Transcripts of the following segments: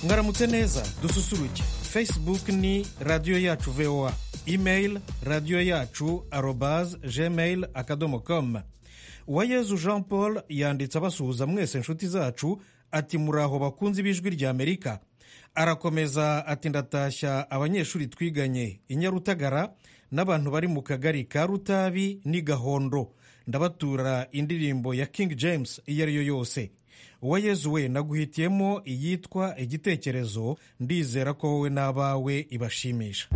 mwaramutse neza dususuruke facebook ni radiyo yacu voa email radiyo yacu arobaz gmail akadomo komu uwayezu jean paul yanditse abasuhuza mwese inshuti zacu ati muraho bakunze ibijwi rya amerika arakomeza ati ndatashya abanyeshuri twiganye i nyarutagara n'abantu bari mu kagari ka rutabi n'i gahondo ndabatura indirimbo ya king james iyo ari yo yose uwayezu we naguhitiyemo iyitwa igitekerezo ndizera ko wowe n'abawe ibashimisha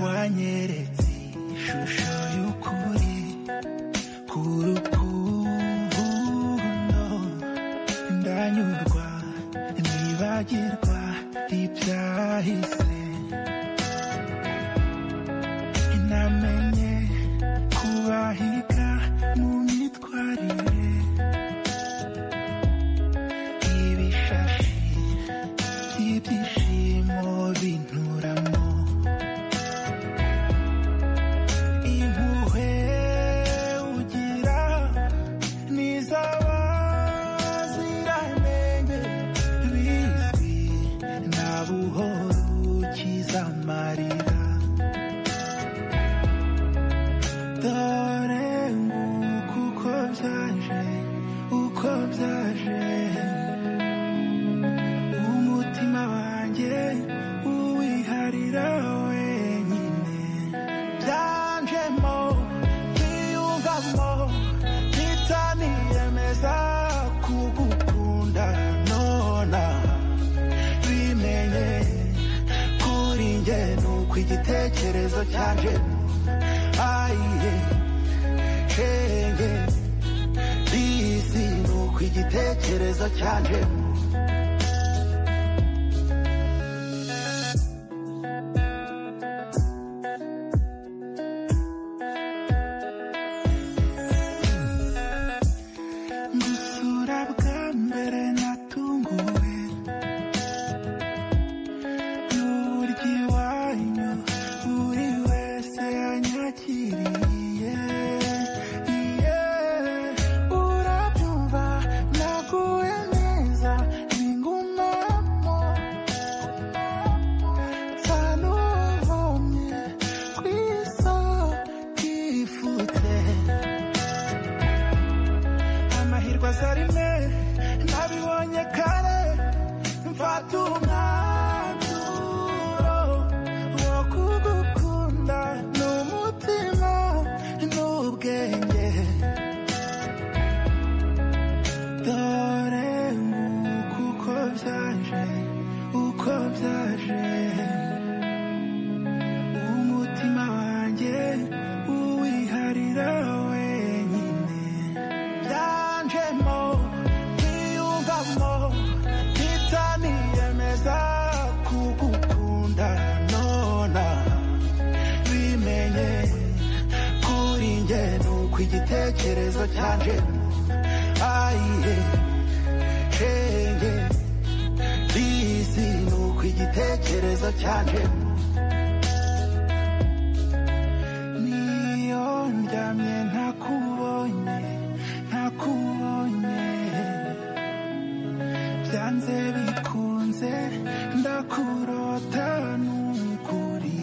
wanyeretse ishusho y'ukuri ku rukundo ndanyurwa nibagirwa ibyahise namenye kubahiga mu myitwarire ibishashi by'ibyishimo binturamo impuhwe ugira n'iz'abaziranye bizwi nta buhoro ukiza amarira dore nguku uko byaje uko byaje umutima wanjye uwiharira wenyine byanjemo ntiyumvamo ntitaniyemeza kugukunda nonaha bimenye kuri njye nuko igitekerezo cyanjye ayiye shenge bisi nuko igitekerezo cyanjye gusura bwa mbere natunguwe n'uburyo iwanyu buri wese yanyakiriye Iye, urabyumva naguwe neza ningumamo nsanuvumye ku isoko ifutse amahirwe aza rimwe nabibonye kare mfata umwanzuro wo kugukunda n'umutima n'ubwenge dore nguku uko byaje uko byaje umutima wanjye uwiharira wenyine byanjemo ntiyumvamo ntitaniyemeza kugukunda nona bimenye kuri njye nuko igitekerezo cyanjye ayiye shenge bizi nuko igitekerezo cyanjye niyo ndyamye ntakubonye ntakubonye byanze bikunze ndakurota n'ukuri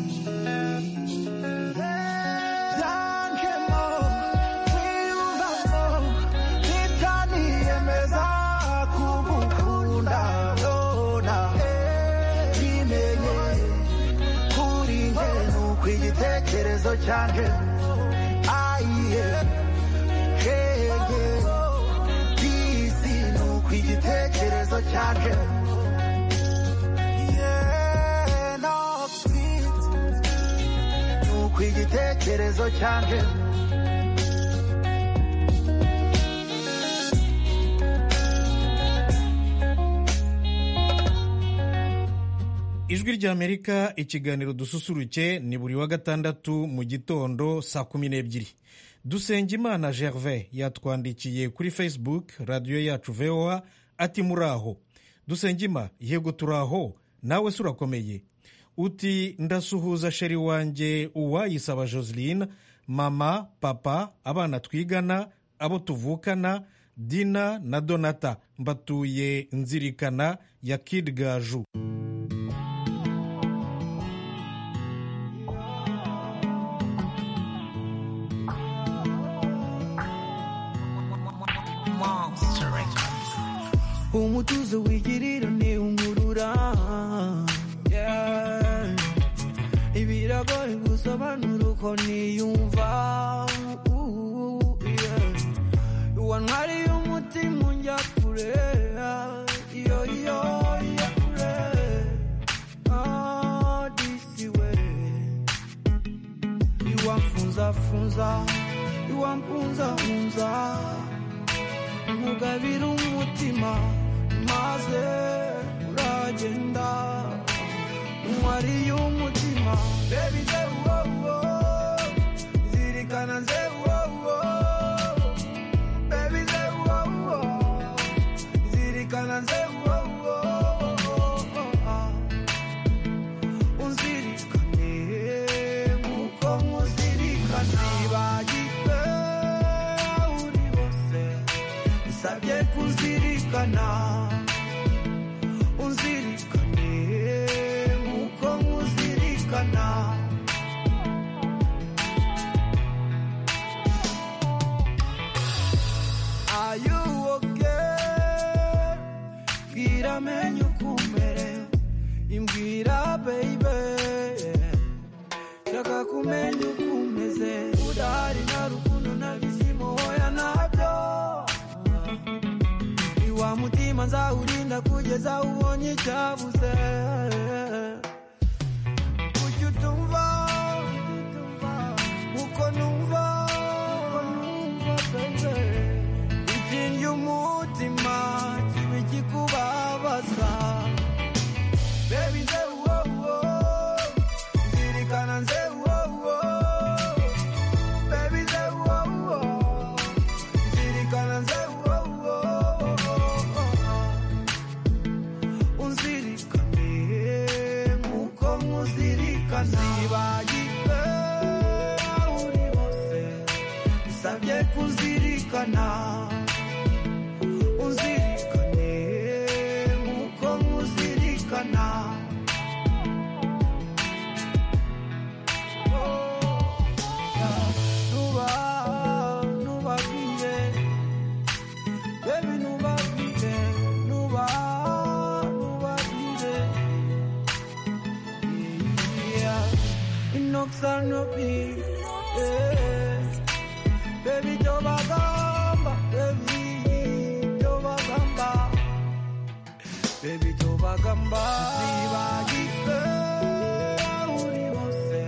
byanjemo ntiyumvamo ntitaniyemeza kugukunda nona bimenye kuri njye nuko igitekerezo cyanjye ayiye shenge bisi nuko igitekerezo cyanjye Yeah, not sweet. nuko igitekerezo cyanjye ijwi ry'amerika ikiganiro dususuruke ni buri wa gatandatu mu gitondo saa kumi n'ebyiri dusenga imana gervais yatwandikiye kuri facebook radiyo yacu voa ati muraho dusenga ima yego turaho nawe se urakomeye uti ndasuhuza sheri wanjye uwayisaba joseline mama papa abana twigana abo tuvukana dina na donata mbatuye nzirikana ya kid gaju umutuzo wigirira ni umurura Yeah. ibiragoye gusobanura uko niyumva Ooh, yeah. wantwariye umutima unjya kure iyo iyo ya kure Ah, disi we iwamfunzafunza iwampunzahunza mugabira umutima maze uragenda wariye umutima bebi zewuwowo zirikana zewuwowo bebi zewuwowo zirikana zewuwowo unzirikane nk'uko muzirikana nibagirwe uri hose sabye kuzirikana unzirikane nk'uko nkuzirikana ayuwoke bwira amenye uko umerewe imbwira beibe shaka kumenya uko umeze udahari nta rukundo nta bizima woya ntabyo wa mutima nzawurinda kugeza ubonye icyabuze kuki utumva uko numva itinjye umutima kiba ikikubabaza bebi nzewuwowo nzirikana nzewuwowo bebi nzewuwowo nzirikana nzewuwowo unzirikane nk'uko nkuzirikana nzibagirwe aho uri hose nsabye kuzirikana unzirikane nk'uko nkuzirikana nuba nubabwiye Baby, nubabwire, nuba, nubabwire. Yeah. Inoxanobi, yeah. Baby, tobagamba, baby, tobagamba. Baby, tobagamba. Sibagirwe, aho uri hose.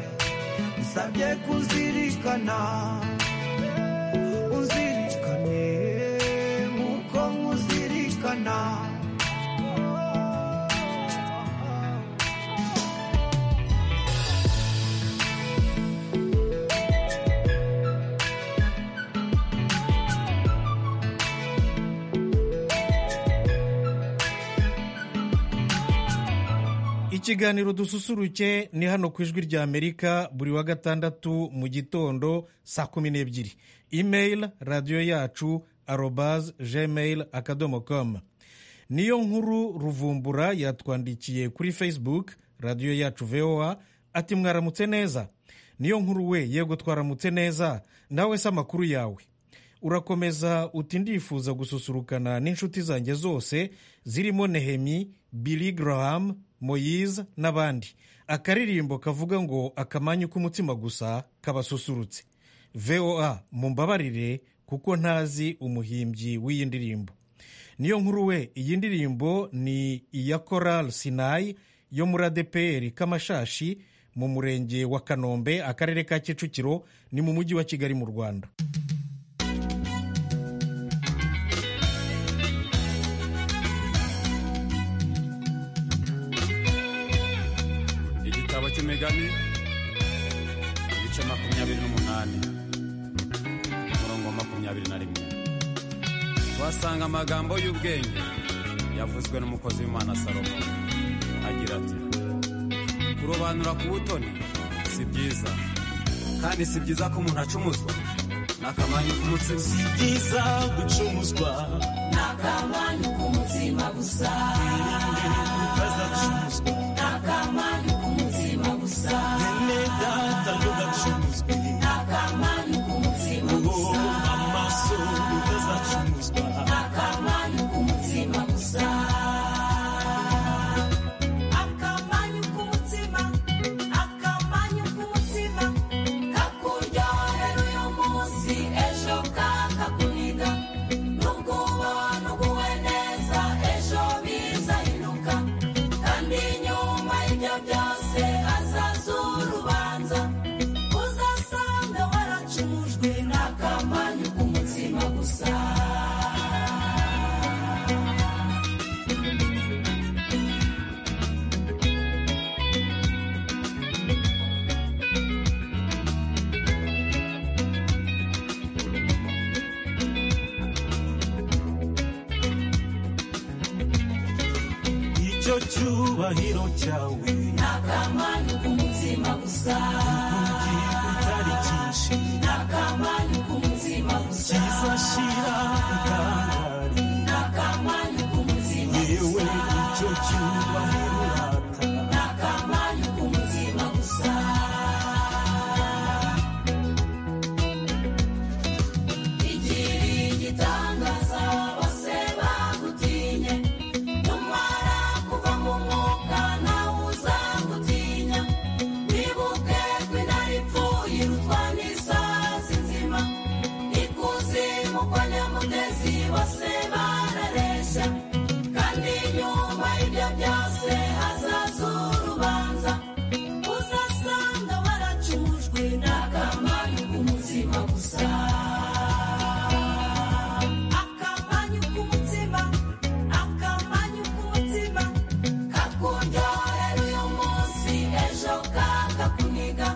Nsabye kuzirikana unzirikane nk'uko nkuzirikana ikiganiro dususuruke ni hano ku ijwi rya amerika buri wa gatandatu mu gitondo saa kumi n'ebyiri imeyili radiyo yacu arobazi gmail akadomo komu niyo nkuru ruvumbura yatwandikiye kuri facebook radiyo yacu voa ati mwaramutse neza niyo nkuru we yego twaramutse neza nawe se amakuru yawe urakomeza uti ndifuza gususurukana n'inshuti zanjye zose zirimo nehemi billy graham moyize n'abandi akaririmbo kavuga ngo akamanyu k'umutima gusa kabasusurutse voa mumbabarire kuko ntazi umuhimbyi w'iyi ndirimbo niyo nkuru we iyi ndirimbo ni iya coral sinayi yo muri adeperi kamashashi mu murenge wa kanombe akarere ka kicukiro ni mu mujyi wa kigali mu rwanda igitabo cy'imigani igice makumyabiri n'umunani umurongo wa makumyabiri na rimwe tuhasanga amagambo y'ubwenge yavuzwe n'umukozi w'imana salomo agira agira ati kurobanura ku butoni si byiza kandi si byiza ko umuntu acumuzwa n'akamanyu k'umutsima si byiza gucumuzwa n'akamanyu k'umutsima gusa utazacumuzwa n'akamanyu k'umutsima gusa bene data ntugacumuzwe n'akamanyu k'umutsima oh gusa amaso utazacumuzwa n'akamanyu k'umutsima gusa akamanyu k'umutsima akamanyu k'umutsima kakuryohera uyu munsi ejo kakakuniga nubwo ubona uguwe neza ejo bizahinduka kandi nyuma y'ibyo byose hazaza urubanza uzasanga waracumujwe n'akamanyu k'umutsima gusa icyo cyubahiro cyawe n'akamanyu k'umutsima gusa ugiye utari cyinshi n'akamanyu k'umutsima gusa kizashira utangari n'akamanyu k'umutsima yewe gusa icyo cyubahiro urata n'akamanyu k'umutsima gusa igira igitangaza bose bagutinye numara kuva mu mwuka nawe uzagutinya wibuke ko intare ipfuye irutwa n'isazi nzima ikuzimu kwa nyamugezi bose bararesha kandi nyuma y'ibyo byose hazaza urubanza uzasanga baracumujwe n'akamanyu k'umutsima gusa akamanyu k'umutsima akamanyu k'umutsima kakuryohera uyu munsi ejo kakakuniga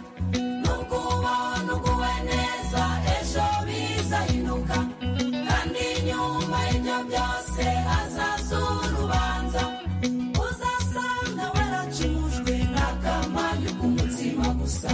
nubwo ubona uguwe neza ejo bizahinduka kandi nyuma y'ibyo byose hazaza urubanza uzasanga waracumujwe n'akamanyu k'umutsima gusa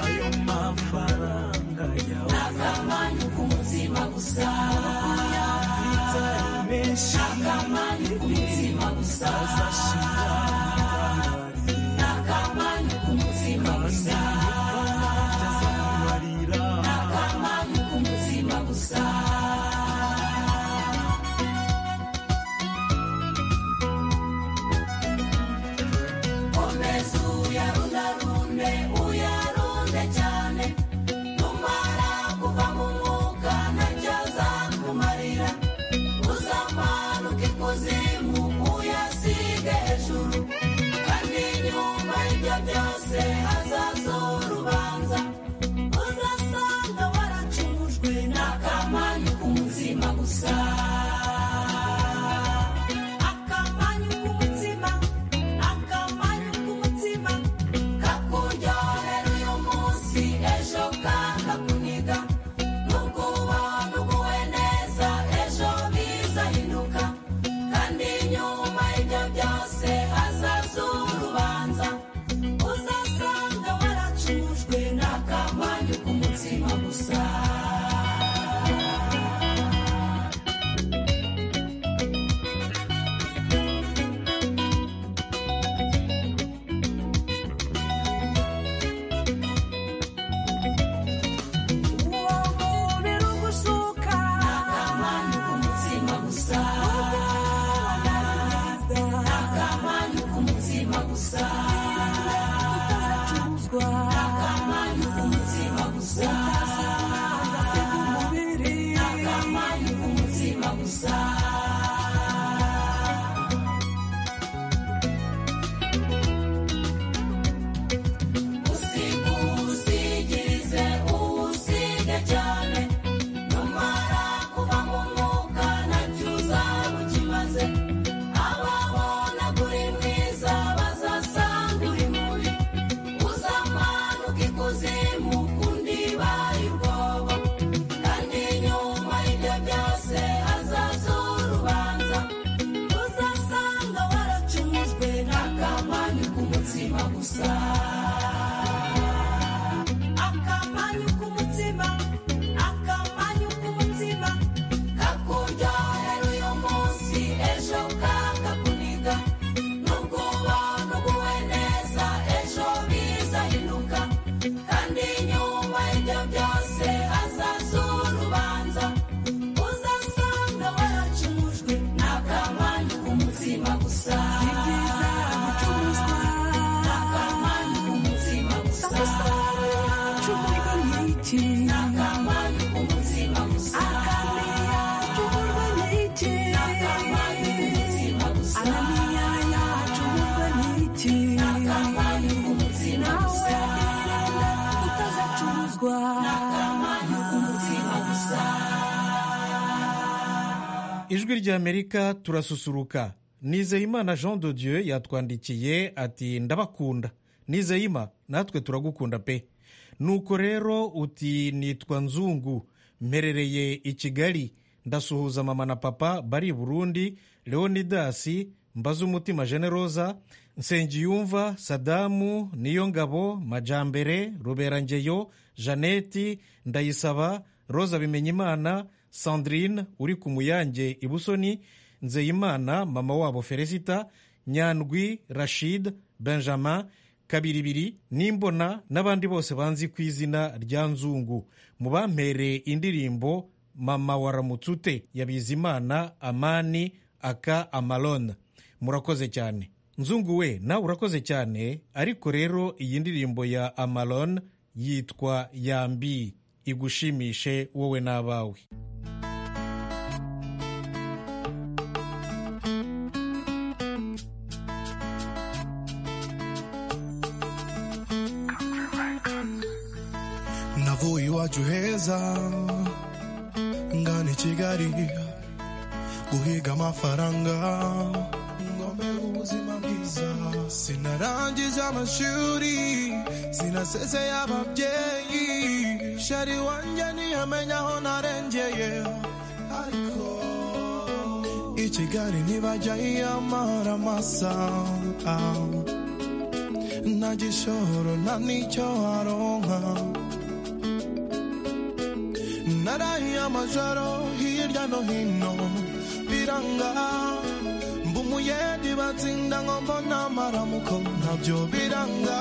ayo mafaranga yawe n'akamanyu k'umutsima gusa atari menshi n'akamanyu k'umutsima gusa azashira utangari n'akamanyu k'umutsima gusa azamubarira n'akamanyu k'umutsima gusa komeza uyarundarunde uyarunde cyane numara kuva mu mwuka ntacyo azakumarira uzamanuka ikuzimu uyasige hejuru ijwi ry'amerika turasusuruka nizeyimana jean de dieu yatwandikiye ati ndabakunda nizeyima natwe turagukunda pe nuko rero uti nitwa nzungu mperereye i kigali ndasuhuza mama na papa bari i burundi leonidasi mbazumutima generosa nsengiyumva sadamu niyo ngabo majambere ruberangeyo jeannette ndayisaba rosa bimenyimana sandrine uri ku muyange ibusoni nzeyimana mama wabo felicita nyandwi rashid benjamin kabiribiri n'imbona n'abandi bose banzi ku izina rya nzungu mu bampereye indirimbo mama waramutse ute ya bizimana amani aka amalone murakoze cyane nzungu we nawe urakoze cyane ariko rero iyi ndirimbo ya amalone yitwa yambi igushimishe wowe n'abawe navuye iwacu heza ngana i kigali guhiga amafaranga ngombe ubuzima bwiza sinarangije amashuri sinasezeye ababyeyi shari wanjye ntiyamenya aho narengeye ariko i kigali ntibajya yiyamara amasa nta gishoro nta n'icyo waronka narahiye amajoro hirya no hino biranga mba umuyedi batsinda ngo mbona amaramuko ntabyo biranga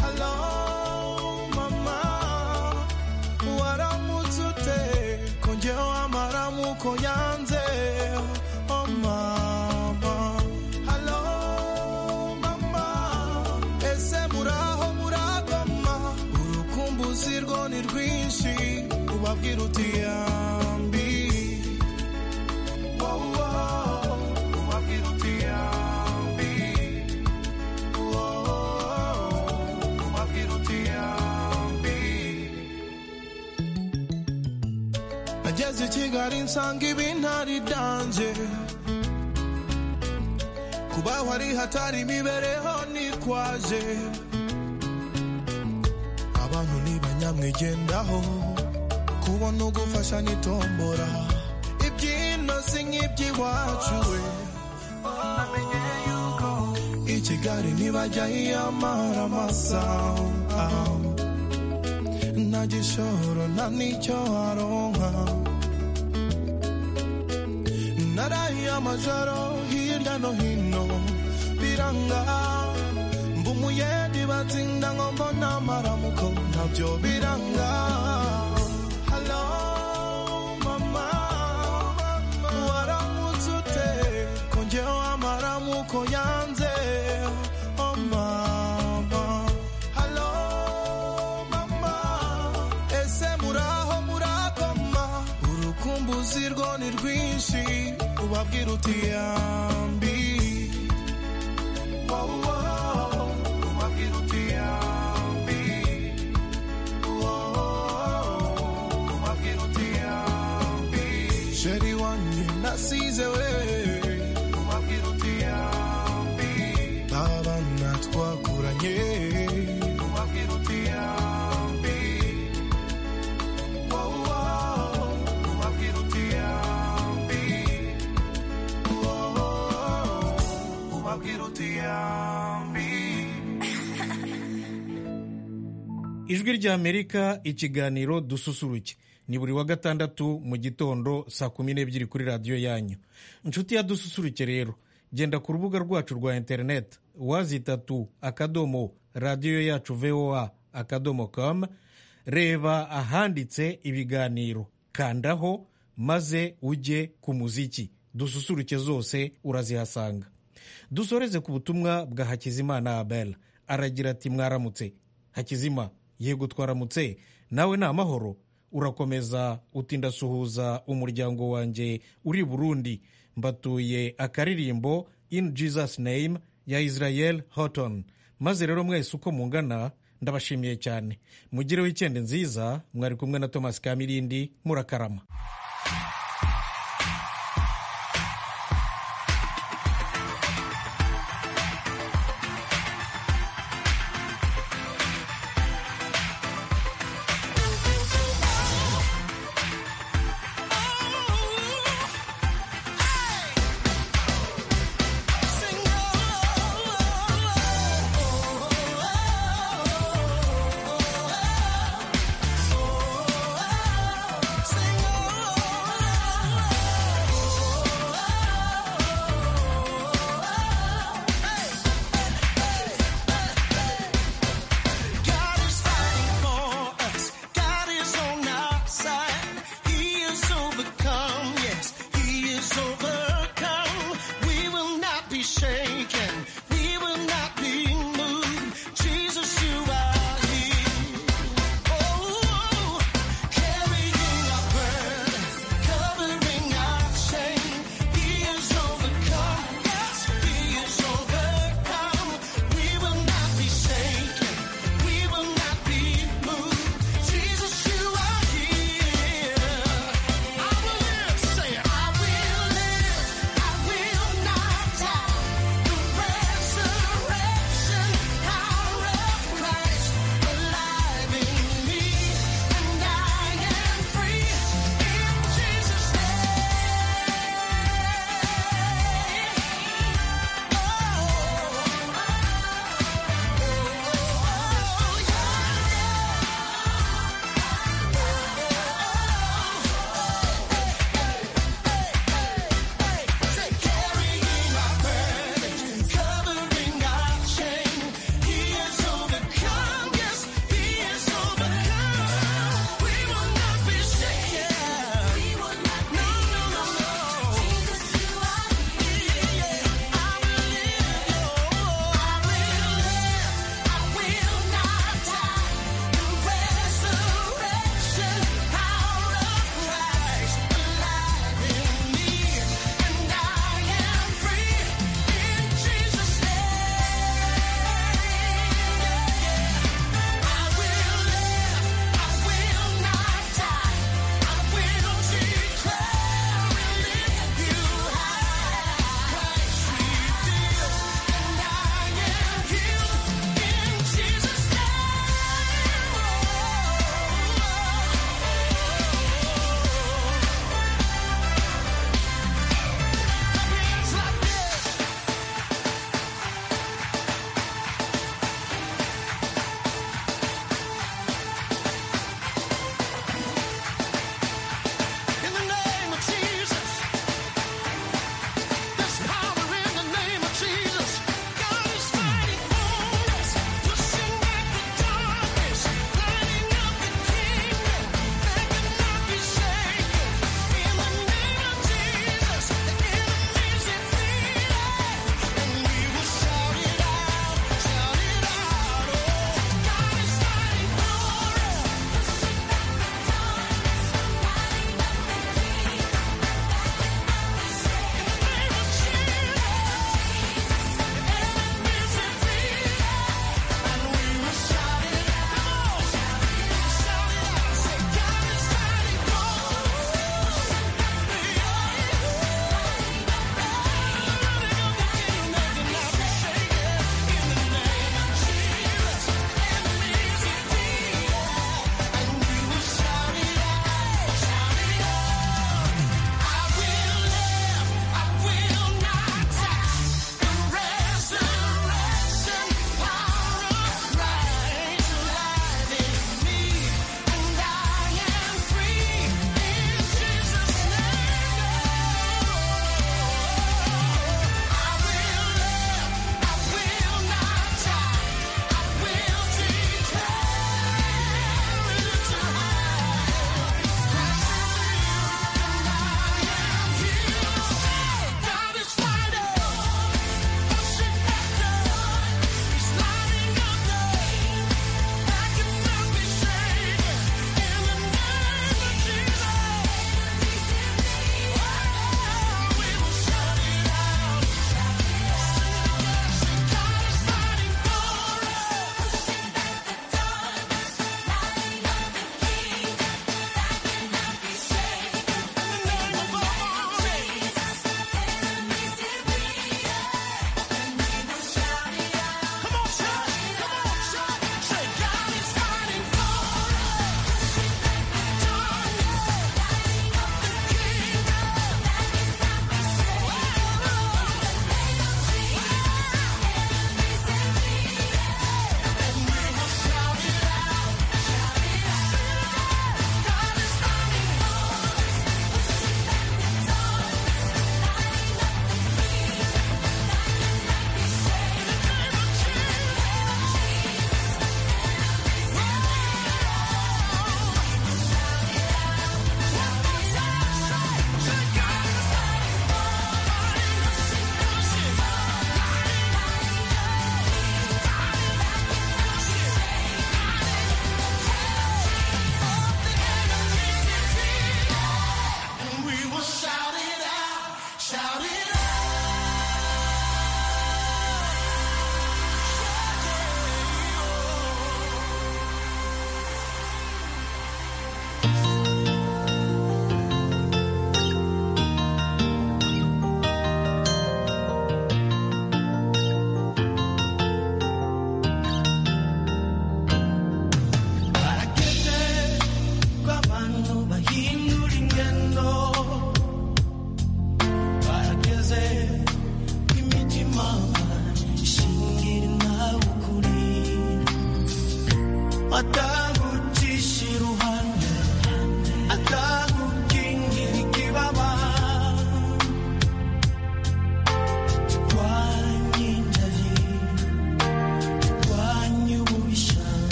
halo mama waramutse ute ko njyewe amaramuko yanze oh mama halo mama ese muraho muragoma urukumbuzi rwo ni rwinshi ubabwira uti yambi Wow, wow. ubabwira uti yambi Wow, ubabwira uti yambi nageze i kigali nsanga ibintari danje kubaho ari hatari imibereho nikwaje abantu ntibanyamwigendaho kubona ugufasha nitombora ibyino si nk'iby'iwacu we i kigali ntibajya yiyamara amasa nta gishoro nta n'icyo waronka narahiye amajoro hirya no hino biranga mba umuyedi batsinda ngo mbona amaramuko ntabyo biranga halo mama waramutse ute ko njyewe amaramuko yanze oh mama halo mama ese muraho murakoma urukumbuzi rwo ni rwinshi ubabwira uti yambi Wow, wow, ubabwira uti yambi Wow, ubabwira uti yambi sheri wanjye nasize we ubabwira uti yambi abana twakuranye ubabwira uti yambi Wow, wow, ubabwira uti yambi Wow, ubabwira uti yambi ijwi ry'amerika ikiganiro dususuruke ni buri wa gatandatu mu gitondo saa kumi n'ebyiri kuri radiyo yanyu inshuti ya dususuruke rero genda ku rubuga rwacu rwa interineti wazitatu akadomo radiyo yacu voa akadomo com reba ahanditse ibiganiro kandaho maze ujye ku muziki dususuruke zose urazihasanga dusoreze ku butumwa bwa hakizimana abel aragira ati mwaramutse hakizima yego twaramutse nawe ni amahoro urakomeza utinda suhuza umuryango wanjye uri i burundi mbatuye akaririmbo in jesus name ya israel houghton maze rero mwese uko mungana ndabashimiye cyane mugire wikendi nziza mwari kumwe na thomas kamirindi murakarama overcome.